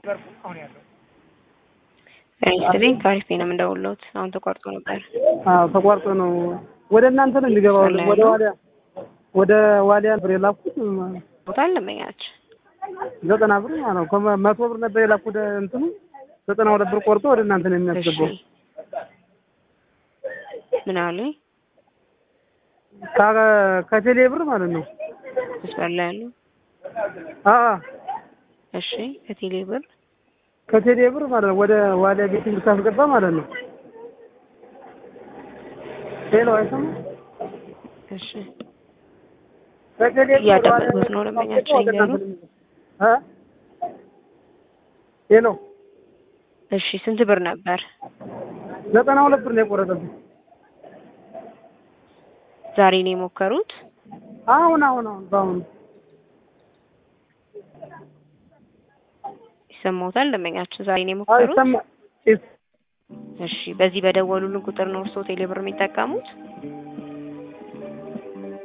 አሁን ያለው ሬጅስትሪንግ ከአሪፍ ነው የምንደውልዎት። አሁን ተቋርጦ ነበር። አዎ ተቋርጦ ነው። ወደ እናንተ ነው የሚገባው። አለ ወደ ያለው? ዋሊያ ወደ ዋሊያ ብር የላኩት ቦታ አለመኛች ዘጠና ብር ማለት ነው። ከመ- መቶ ብር ነበር የላኩት እንትኑ ዘጠና ሁለት ብር ቆርጦ ወደ እናንተ ነው እሺ የሚያስገባው። ምን አሉኝ? ከ- ከቴሌ ብር ማለት ነው። መስመር ላይ ያሉ አዎ እሺ ከቴሌ ብር ከቴሌ ብር ማለት ነው። ወደ ዋሊያ ቤቲንግ ሳስገባ ማለት ነው። ሄሎ አይሰማም? እሺ ከቴሌ ብር እያዳመጥኩት ወደ ነው ዋሊያ ደንበኛችን ወደ እናንተ እያሉ። ነው የሚገባው። እ ሄሎ እሺ ስንት ብር ነበር? ዘጠና ሁለት ብር ነው የቆረጠብኝ። ዛሬ ነው የሞከሩት? አሁን አሁን አሁን በአሁኑ ይሰማዎታል? ደንበኛችን ዛሬ ነው የሞከሩት? አይሰማ እሺ በዚህ በደወሉልን ቁጥር ነው እርስዎ ቴሌ ብር የሚጠቀሙት?